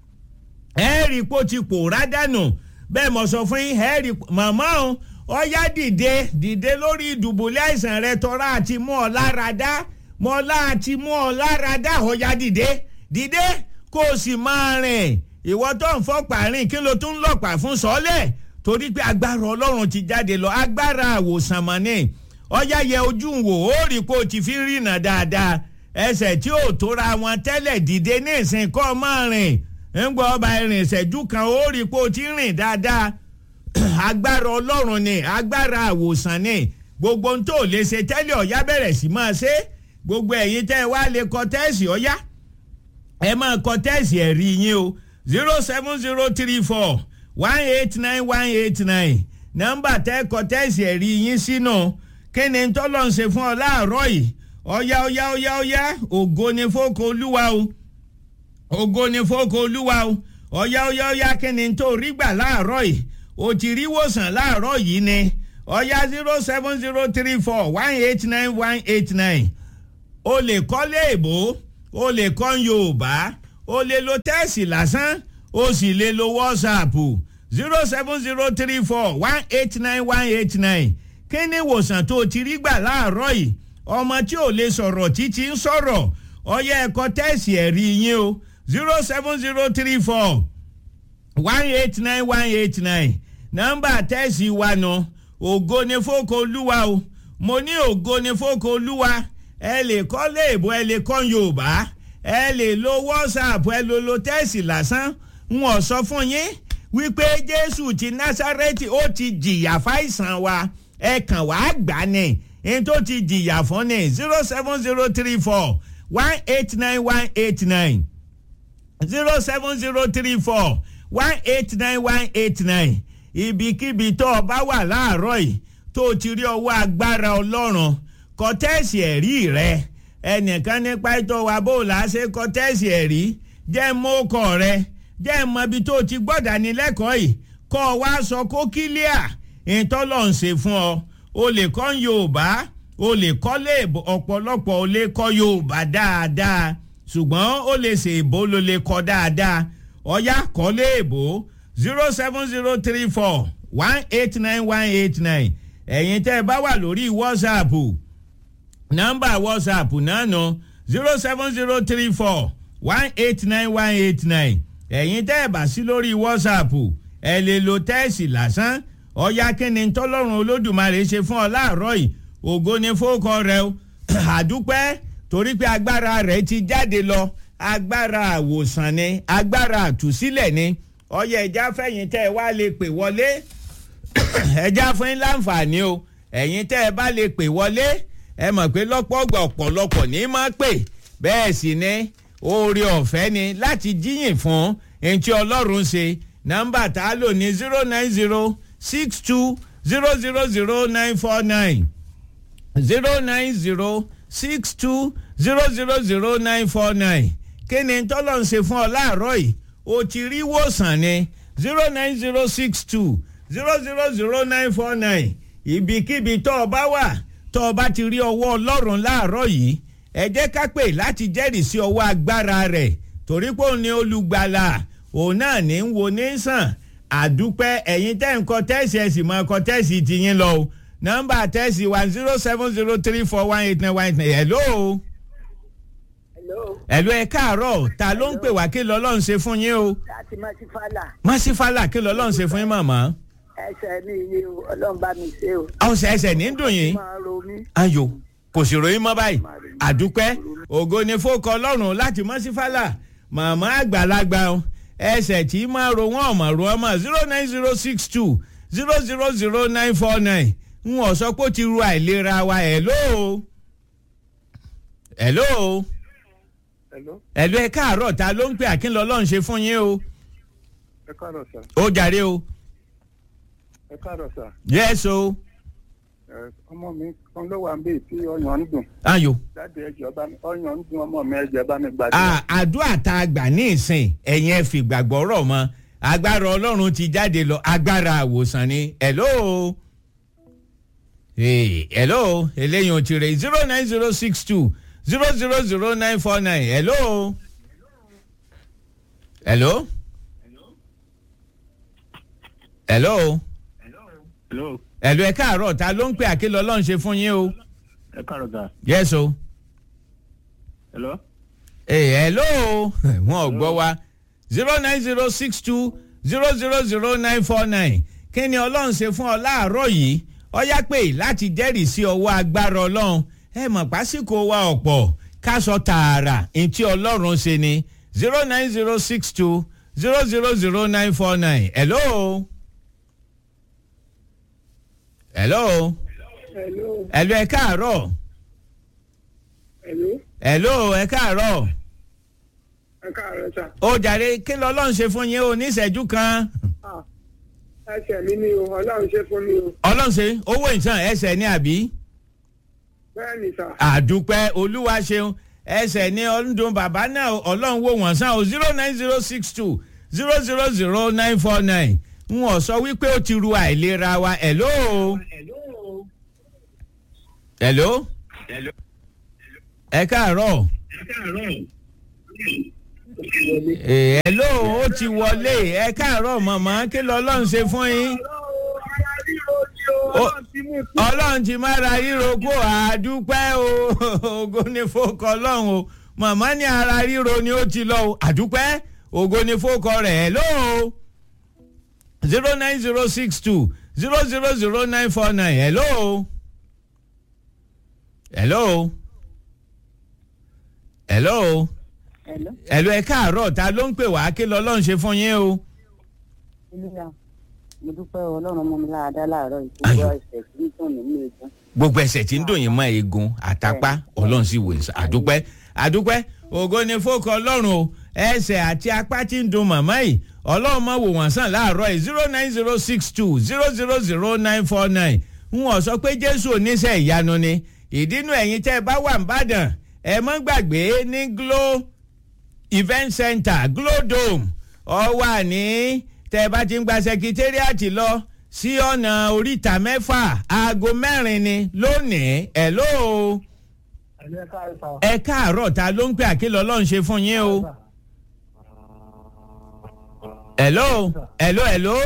ẹ rí i pé ó ti pòórá dànù bẹ́ẹ̀ mo sọ fún yín ẹ rí i màmá o ọ̀yá dìde dìde lórí ìdùbúlẹ̀ àìsàn rẹ tọ́ra àti mú ọ lára dá mọ́lá àti mú ọ lára dá ọ̀yá dìde dìde kó o sì máa rìn ìwọ tó ń fọ́pà rìn kí ló tún ń lọ́pàá fún sọ́lẹ̀ torí pé agbára ọlọ́run ti jáde lọ agbára àwòsàn mọ́ ni ọ̀yá yẹ ojú wò ó rí i pé o ti fi rìnà dáadáa ẹsẹ̀ tí ò tóra wọn tẹ́lẹ̀ dìde ní ìsìn kọ́ máa rìn ń gbọ́ ọba ìrìn ìṣẹ́jú kan ó rí i pé o ti rìn dáadáa agbára ọlọ́run ni agbára àwòsàn ni gbogbo ohun tó lè ṣe tẹ́lẹ̀ ọ̀yá bẹ̀rẹ̀ sí máa ṣe gbogbo ẹ̀yin tẹ́ ẹ wá lè kọ tẹ́ẹ̀sì ọ̀yá ẹ máa kọ tẹ́ẹ̀sì ẹ̀rí yín o zero seven zero three four one eight nine one eight nine nọ́mbà tẹ́ kọ tẹ́ẹ̀sì ẹ̀rí yín sínú kí ni tọ́lọ̀ ń ṣe fún ọ láàárọ̀ yìí ọ̀yá ọ̀yá ọ̀yá ọ̀yá ògo ni fóko olúwa o ògo ni fóko olúwa o ọ̀yá ọ̀yá ọ̀yá kí ni tó rí gbà láàárọ̀ yìí o ti rí wòsàn láàárọ̀ yìí ni ọ̀yá zero seven zero three four one eight nine one eight nine o lè kọ́lé èbó o lè kọ́ yorùbá o lè lo tẹ́ẹ̀sì lásán o sì lè lo wọ́ọ̀sàpù zero seven zero three four one eight nine one eight nine kí ni ìwòsàn tó ti rí gbà láàárọ̀ yìí ọmọ tí ò lè sọ̀rọ̀ títí ń sọ̀rọ̀ ọ̀yá ẹ̀kọ́ tẹ́ẹ̀sì ẹ̀rí yín o zero seven zero three four one eight nine one eight nine nọ́mbà tẹ́ẹ̀sì wa nù ògo ni fóko olúwa o mo ní ògo ni fóko olúwa ẹ lè kọ́ léèbó ẹ lè kọ́ yorùbá ẹ lè lo whatsapp ẹ lè lo tẹ́ẹ̀sì lásán n ò sọ fún yín wípé jésù ti násárẹ́tì ó ti jìyà fáìsàn wa ẹ kàn wá gbà ní n tó ti jìyà fún ní zero seven zero three four one eight nine one eight nine zero seven zero three four one eight nine one eight nine ibikíbi tó o bá wà láàárọ̀ yìí tó o ti rí ọwọ́ agbára ọlọ́run kọ́tẹ́ẹ̀sì ẹ̀rí rẹ ẹnìkan nípa ètò wa bó o là á ṣe kọ́tẹ́ẹ̀sì ẹ̀rí jẹ́ mọ́kọ̀ rẹ jẹ́ mọ ibi tó o ti gbọ́dọ̀ ní lẹ́kọ̀ọ́ yìí kọ́ ọ wá sọ kó kílíà ìtọ́lọ̀ ń ṣe fún ọ o lè kọ́ yorùbá o lè kọ́ lé ọ̀pọ̀lọpọ̀ o lè kọ́ yorùbá dáadáa ṣùgbọ́n o lè ṣe èbó ló lè kọ́ dáadáa ọ̀yá kọ́ lé èbó zero seven zero three four one eight nine one eight nine ẹ̀yin tẹ́ ẹ bá wà lórí whatsapp nọ́mbà whatsapp náà nù zero seven zero three four one eight nine one eight nine ẹ̀yin tẹ́ ẹ bá sí lórí whatsapp ẹ lè lo tẹ́ẹ̀sì lásán ọ̀yá kínní tọ́lọ́run olódùmarè ṣe fún ọ láàárọ̀ yìí ògo ni fókọ rẹ o àdúpẹ́ torí pé agbára rẹ ti jáde lọ agbára àwòsàn ni agbára àtúsílẹ̀ ni ọyẹ ẹja fẹ̀yìn tẹ́ ẹ wá lè pè wọlé ẹja fún yín láǹfààní o ẹ̀yin tẹ́ ẹ bá lè pè wọlé ẹ mọ̀ pé lọ́pọ̀ ọgbà ọ̀pọ̀lọpọ̀ ní máa pè bẹ́ẹ̀ sì ni oore ọ̀fẹ́ ni láti jíyìn fún ẹni tí ọlọ́run ṣe nọ́mbà tá a lò ní zero nine zero six two zero zero zero nine four nine zero nine zero six two zero zero zero nine four nine kí ni tọ́lọ̀ ń ṣe fún ọ láàárọ̀ yìí o ti rí wòsàn ní zero nine zero six two zero zero zero nine four nine ibikíbi tó o bá wà tó o bá ti rí ọwọ́ ọlọ́run láàárọ̀ yìí ẹ jẹ́ ká pè láti jẹ́rìí sí ọwọ́ agbára rẹ̀ torí pé òun ni olùgbàlà òun náà ní ń wo ní sàn àdúpẹ́ ẹ̀yin tẹ́ ń kọ tẹ́sì ẹ̀ sì máa kọ tẹ́sì tiyín lọ o nọ́mbà tẹ́sì one zero seven zero three four one eight nine one eight nine hello ẹ̀lú ẹ káàárọ̀ ta ló ń pè wá kí lọ́lọ́run ṣe fún yín o. láti masifala. masifala kí lọ́lọ́run ṣe fún yín màmá. ẹsẹ̀ ní iye o ọlọ́run bá mi ṣe o. ọ̀sẹ̀ ẹsẹ̀ ní dùn yín máa ro mí. ayò kò sì ròyìn mọ́ báyìí àdúpẹ́ ògo ni fókọ ọlọ́run láti mọ́ sí fálà màmá àgbàlagbà o, ẹsẹ̀ tí máa ro wọ́n ọ̀mọ̀ ro ọmọ zero nine zero six two zero zero zero nine four nine n ò sọ pé ó ti ru àìlera wa hello hello Hello, hello ẹ káàárọ̀ ta ló ń pè àkínlọ́ ọlọ́run ṣe fún yín o ẹ káàárọ̀ sà. ó jàre o Ẹ káàárọ̀ sà. yes o Ẹ, Ọmọ mi kan ló wà níbí tí ọyàn ń dùn. ayò Jáde ẹjọ́ bá mi ọyàn ń dùn ọmọ mi ẹjọ́ bá mi gbàdúrà. Ah, àdúrà tá a gbà ní ìsìn ẹ̀yìn ẹ̀ fìgbàgbọ́ rọ̀ mọ́ agbára ọlọ́run ti jáde lọ agbára àwòsàn ni hello hey, hello eléyìí ò ti rè zero nine zero six two zero zero zero nine four nine hello hello hello Hello, hello ẹ káàárọ̀ ta ló ń pè àkìlọ̀ ọlọ́run ṣe fún yín o ẹ káàárọ̀ sà. yes o. Hello. Hey, hello wọn ò gbọ́ wa zero nine zero six two zero zero zero nine four nine kí ni ọlọ́run ṣe fún ọ láàárọ̀ yìí ọ yá pé láti jẹ́rìí sí ọwọ́ agbára ọlọ́run ẹ mọ̀ pásíkò wa ọ̀pọ̀ ká sọ tààrà ntí ọlọ́run ṣe ni zero nine zero six two zero zero zero nine four nine hello hello Hello. hello ẹ káàárọ̀ Hello. hello ẹ káàárọ̀ Ẹ káàárọ̀ sà. ó jàre kí lọ́lọ́run ṣe fún yín o níṣẹ́jú kan Ah, Ẹsẹ̀ mi ni o, ọlọ́run ṣe fún mi o. ọlọ́run ṣe owó ìtàn ẹsẹ̀ ní àbí Bẹ́ẹ̀ ni sà. àdúpẹ́ olúwa ṣeun ẹsẹ̀ ní ọdún bàbá náà ọlọ́run wò wọ́n sàn o zero nine zero six two zero zero zero nine four nine n ò sọ wípé ó ti ru àìlera wa hello hello ẹ káàárọ̀ Eh, hello ó ti wọlé ẹ káàárọ̀ mọ̀mọ́ kí lọ́lọ́run ṣe fún yín. Ó- ọlọ́run ti máa ra ríro kó àdúpẹ́ o ògo ni fókọ ọlọ́run o màmá ní ara ríro ni ó ti lọ o àdúpẹ́ ògo ni fókọ rẹ̀ ẹ̀ lóo zero nine zero six two zero zero zero nine four nine hello hello hello Hello. hello ẹ káàárọ̀ ta ló ń pè wá kí lọ́lọ́run ṣe fún yín o. Olúwa, mo dúpẹ́ ọlọ́run mọ́ mi láàdá láàárọ̀ ìgbógbó ẹsẹ̀ tí ń tàn mí ní egun. gbogbo ẹsẹ̀ tí ń dùn yín mọ́ eegun àtàpá ọlọ́run sì wò ní àdúpẹ́ àdúpẹ́ ògo ni fókọ ọlọ́run o ẹsẹ̀ àti apá tí ń dùn màmá yìí ọlọ́run mọ̀ wò wọ́n sàn láàárọ̀ yìí zero nine zero six two zero zero zero nine four nine ń wọ́n sọ pé jésù oníṣẹ́ ìyanu ni ìdínú ẹ̀yin tẹ́ ẹ bá wà nìbàdàn ẹ mọ́ gbàgbé ní glo event center glo dome ọ wà ní tẹ́ ẹ bá ti ń gba sekitériàtì lọ sí ọ̀nà oríta mẹ́fà aago mẹ́rin ni lónìí ẹ̀ lóo Ẹ káàárọ̀ sà. ẹ káàárọ̀ ta ló ń pè àkìlọ̀ ọlọ́run ṣe fún yín o. hello hello hello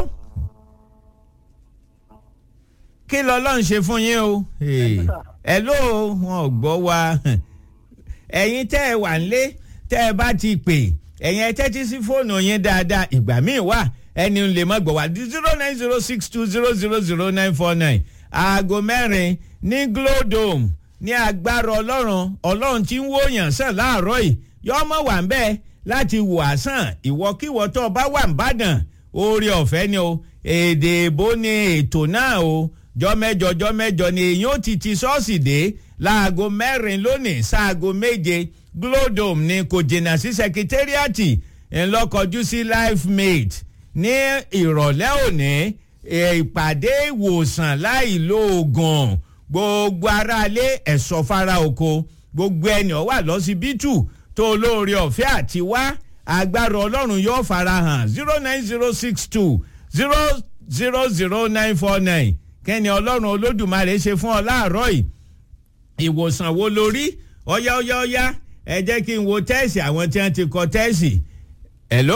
kí lọ́lọ́run ṣe fún yín o. Hey, hello wọn ò gbọ́ wa ẹ̀yin tẹ́ ẹ wà nílé tẹ́ ẹ bá ti pè ẹ̀yin ẹ tẹ́tí sí fóònù yín dáadáa ìgbà míì wà ẹni lè má gbọ́ wá zero nine zero six two zero zero zero nine four nine aago mẹ́rin ní glodome ní agbára ọlọ́run ọlọ́run tí ń wòyàn sàn láàárọ̀ yìí yọ́mọ̀ wà ń bẹ́ẹ̀ láti wò á sàn ìwọ́kíwọ́ tó o bá wà ń bàdàn oore ọ̀fẹ́ ni o èdè èbó ni ètò náà o jọ́mẹ́jọ jọ́mẹ́jọ ni èyí ó ti ti ṣọ́ọ̀ṣì dé láago mẹ́rin lónìí sáago méje glodome ni kò jìnnà sí sekitériàtì ńlọkọjú sí life mate ní ìrọ̀lẹ́ òní ìpàdé ìwòsàn láì lo oògùn gbogbo aráalé ẹ̀sọ́ fara oko gbogbo ẹni ó wà lọ́sibítù tó olóore ọ̀fẹ́ àti wá agbára ọlọ́run yóò fara hàn zero nine zero six two zero zero zero nine four nine kẹ́ni ọlọ́run olódùmarè ṣe fún ọ láàárọ̀ yìí ìwòsàn wo lórí ọ̀yá ọ̀yá ọ̀yá ẹ jẹ́ kí n wo tẹ́ẹ̀sì àwọn tí wọ́n ti kọ tẹ́ẹ̀sì hello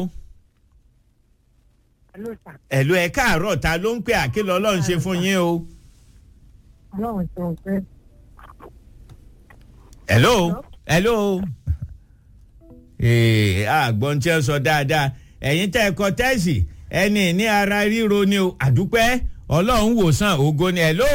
hello ẹ káàárọ̀ ta ló ń pè àkìlọ̀ ọlọ́run ṣe fún yín o. ọlọ́run ṣe ń pẹ́. hello hello ee àgbọn tí ẹ sọ dáadáa ẹ̀yin tẹ́ ẹ kọ tẹ́ẹ̀sì ẹni ní ara ríro ni o àdúpẹ́ ọlọ́run wòsàn ògo ni hello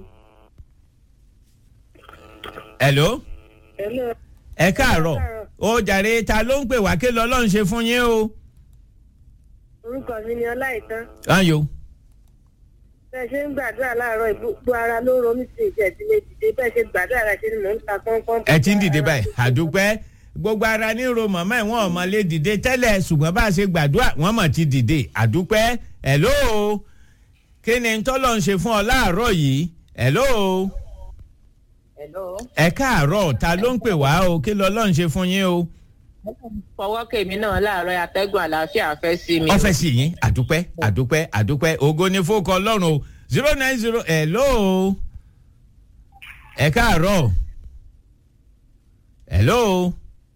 hello Hello. ẹ káàárọ̀ ó jàre ta ló ń pè wá kí lọ́lọ́run ṣe fún yín o. orúkọ mi ni ọláìtàn ayo bẹ́ẹ̀ ṣe ń gbàdúrà láàárọ̀ gbogbo ara ló ń ro mí sí ìjẹ́ ìdílé dìde bẹ́ẹ̀ ṣe gbàdúrà rẹ̀ ṣe ni mò ń ta pọ́npọ́n. ẹ ti ń dìde báyìí àdúpẹ́ gbogbo ara ní ro màmá ẹ̀ wọ́n ọmọ lè dìde tẹ́lẹ̀ ṣùgbọ́n bá a ṣe gbàdúrà wọ́n mọ̀ ti dìde àdúpẹ́ hello kí ni tọ́lọ́ ń ṣe fún ọ láàárọ̀ yìí hello Hello. ẹ káàárọ̀ ta ló ń pè wá o kí lọ́lọ́ ń ṣe fún yín o. fọwọ́ kèmí náà láàárọ̀ atẹ́gùn àlàáfíà fẹ́ sí mi. ọfẹ sí yín àdúpẹ́ àdúpẹ́ àdúpẹ́ ògo ni fókọ ọlọ́run o zero nine zero hello ẹ káàárọ̀ hello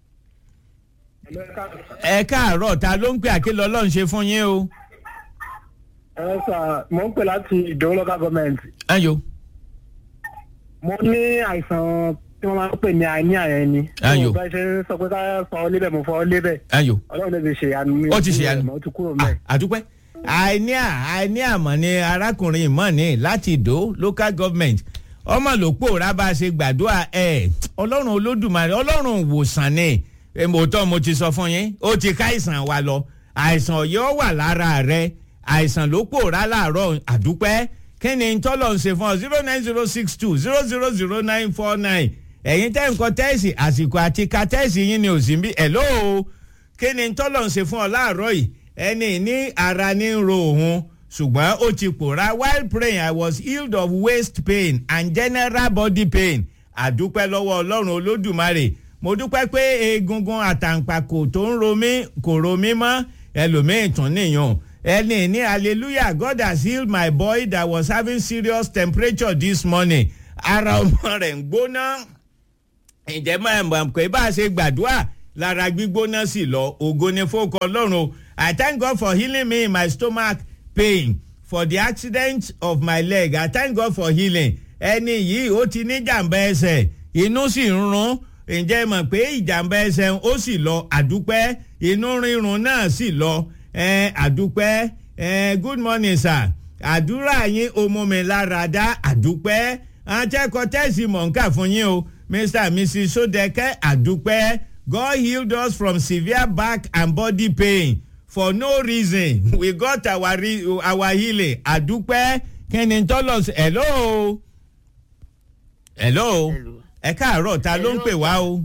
ẹ káàárọ̀ ta ló ń pè àkìlọ̀ ọlọ́run ṣe fún yín o. ẹ sà mò ń pè láti ìdòwò local government. ayo. mo ní àìsàn tí wọ́n máa ń pè ní àìní àyẹn ni. Ayò. mo bá ṣe ń sọ pé ká fọ ọ lébẹ̀ mo fọ ọ lébẹ̀. ayo. ọlọ́run lè fi ṣe àánú mi. ó ti ṣe àánú. ó ti kúrò mẹ́. àdúpẹ́ àìní à àìní àmọ́ ni arákùnrin ìmọ̀ ní láti ìdó local government ọmọ ló pòórá bá a ṣe gbàdúrà ẹ ọlọ́run olódùmarè ọlọ́run ìwòsàn ni èmòtọ́ mo ti sọ fún yín ó ti ká àìsàn wa lọ àìsàn yóò wà lára rẹ àìsàn ló pòórá láàárọ̀ àdúpẹ́ kí ni tọ́lọ̀ ń ṣe fún ọ zero nine zero six two zero zero zero nine four nine ẹ̀yin tẹ́ nǹkan tẹ́ẹ̀sì àsìkò àti ka tẹ́ẹ̀sì yín ni ò sí bí ẹ̀ lóo kí ni tọ́lọ̀ ń ṣe fún ọ láàárọ̀ yìí ẹni ní ara ní ń ro òun ṣùgbọ́n ó ti pòórá while praying i was healed of waist pain and general body pain àdúpẹ́ lọ́wọ́ ọlọ́run olódùmarè mo dúpẹ́ pé egungun àtàǹpàkò tó ń ro mí kò ro mí mọ́ ẹlòmíín tún nìyàn ẹni ní hallelujah god has healed my boy that was having serious temperature this morning ara ọmọ rẹ̀ ń gbóná ǹjẹ́ máa mọ̀ pé bá a ṣe gbàdúrà lára gbígbóná sí lọ ògo ni fókọ ọlọ́run o i thank god for healing me in my stomach pain for the accident of my leg i thank god for healing ẹni yìí ó ti ní jàǹbá ẹsẹ̀ inú sì ń rún ǹjẹ́ mọ̀ pé ìjàmbá ẹsẹ̀ ó sì lọ àdúpẹ́ inú rírun náà sì lọ ẹ àdúpẹ́ ẹ good morning sir àdúrà yín ó mú mi lára dá àdúpẹ́ àtẹ́kọ̀ tẹ́sí mọ̀ǹkà fún yín o mr and mrs sodeke àdúpẹ́ god healed us from severe back and body pain for no reason we got our, re our healing àdúpẹ́ kẹ́ni tọ́lọ̀ hello hello ẹ káàárọ̀ ta ló ń pè wá o.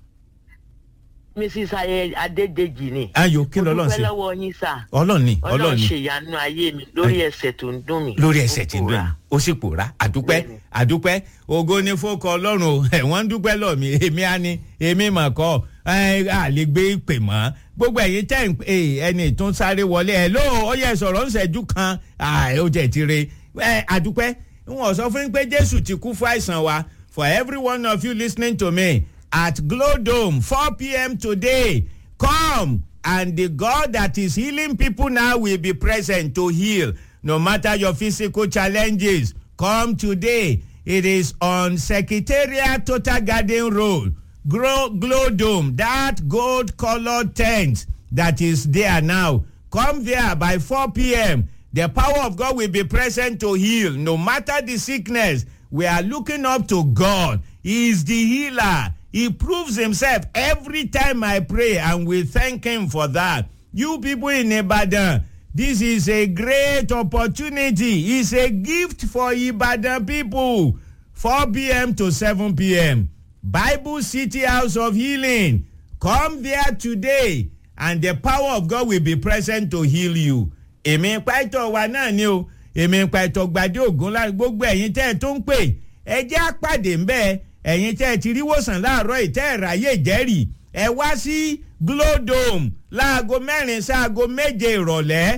mrs ayẹ adédèjì ni. ayò kí lọ́lọ́ mo sí. dúpẹ́ lọ́wọ́ yín sá. ọlọ́ọ̀ni ọlọ́run ọlọ́ọ̀ni ṣe ìyanu ayé mi lórí ẹsẹ̀ tó ń dùn mí. lórí ẹsẹ̀ tí ń dùn mí ó sì pòórá àdúpẹ́ àdúpẹ́ ògo ni fókọ ọlọ́run o ẹ̀wọ̀n ń dúpẹ́ lọ mi èmi á ní èmi mà kọ́ ẹ à lè gbé ìpè mọ́ gbogbo ẹ̀yin tẹ́ ń pè ẹni tó ń sáré wọlé ẹ̀ ló ó yẹ sọ̀rọ̀ ń ṣẹ́jú kan ó jẹ́ ti re ẹ àdúpẹ́ wọn sọ fún yín pé jésù ti kú fún àìsàn wa for every one of you listening to me at glow dome four pm today come and the god that is healing people now will be present to heal no matter your physical challenges come today it is on secretariat total garden road glow, glow dome that gold colored tent that is there now come there by 4 p.m the power of god will be present to heal no matter the sickness we are looking up to god he is the healer he proves himself every time I pray, and we thank him for that. You people in Ibadan, this is a great opportunity. It's a gift for Ibadan people. 4 p.m. to 7 p.m. Bible City House of Healing. Come there today, and the power of God will be present to heal you. Èmi pàtó wa náà ni o, èmi pàtó gbadé ògùn láti gbogbo ẹ̀yin tẹ́ ẹ tó ń pè, ẹ jẹ́ àpàdé ń bẹ́ẹ̀ ẹ̀yin tẹ́ ẹ ti rí wòsàn láàárọ̀ ìtẹ́ ẹ̀ ráyè jẹ́rìí ẹ wá sí glodome láago mẹ́rin sáago méje ìrọ̀lẹ́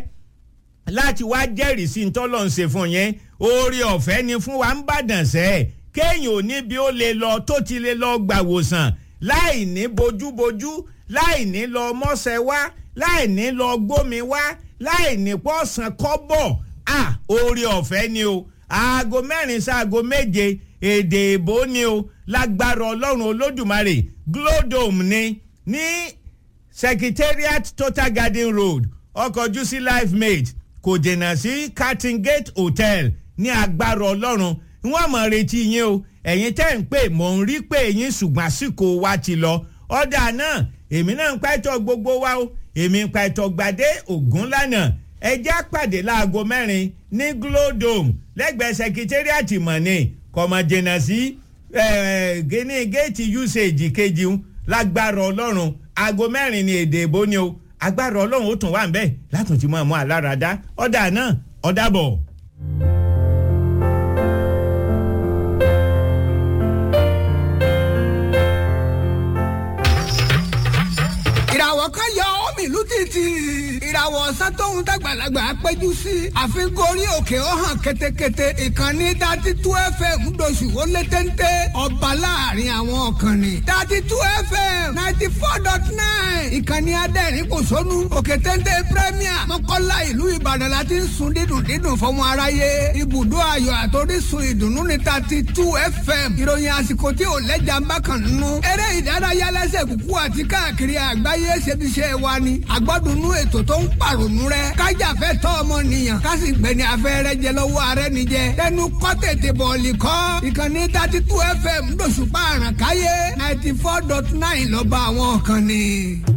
láti wá jẹ́rìí sí ntọ́lọ̀ ń ṣe fún yẹn oore ọ̀fẹ́ ni fún wa ń bàdàn sẹ́ kéèyàn ò ní bí ó lè lọ tó ti lè lọ gbà wòsàn láì ní bojúbojú láì ní lọ mọ́sẹ̀ wá láì ní lọ gbómi wá láì ní pọ́sàn kọ́bọ̀ à oore ọ̀fẹ́ ni o aago mẹ́rin sáago méje èdè ìbò ni o lágbára ọlọ́run olódùmarè glodome ni ní secretariat total garden road ọkọ̀jú sí life mate kò dènà sí cutting gate hotel ní agbára ọlọ́run wọ́n mọ̀ retí yín o ẹ̀yin tẹ́ ń pè mò ń rí pé yín ṣùgbọ́n àsìkò wa ti lọ ọ̀dà náà èmi náà ń pẹ́tọ́ gbogbo wa o èmi ń pẹ́tọ́ gbadé ògún lánàá ẹjẹ́ àpàdé láago mẹ́rin ní glodome lẹ́gbẹ̀ẹ́ sekitariati mọ̀ni kọ̀mọ̀jìnà sí gíní géètì usage kejì ń lágbára ọlọ́run aago mẹ́rin ni èdè ìbò ni o agbára ọlọ́run ó tún wà ń bẹ́ẹ̀ látùntì mọ́ ọmọ aláradá ọ̀dà náà ọ̀dà bọ̀. ìràwọ̀ kan yọ omi ìlú títì ìràwọ̀ ọ̀sán tóun dàgbàlagbà péjú sí àfikún orí òkè ó hàn ketekete ìkànnì dati tú fm doṣù ó lé téńté ọba láàrin àwọn ọ̀kànnì dati tú fm ninety four dot nine ìkànnì adẹ́rìn kò sónú òkè téńté premier mọ́kànlá ìlú ìbàdàn láti ń sun dídùn dídùn fọmọ aráyé ibùdó ayọ̀ àtòrísun ìdùnnú ní dati tú fm ìròyìn àsìkò tí ò lẹ́jà ń bá kàn nínú eré ìdárayá lẹ́sẹ̀ kúkú àti káàkiri àgbáyé ayé ṣebiṣẹ́ wa ni àgbọ́dúnú ètò tó ń pàrònú rẹ kájàfẹ́ tọ́ ọmọnìyàn kásì gbẹ̀ni afẹ́rẹ́ jẹ lọ́wọ́ arẹ́ níjẹ tẹnu kọ́ tètè bọ̀ọ̀lì kọ́ ìkànnì thirty two fm lóṣùpá àràkáyé ninety four dot nine lọ́ba àwọn kan ni.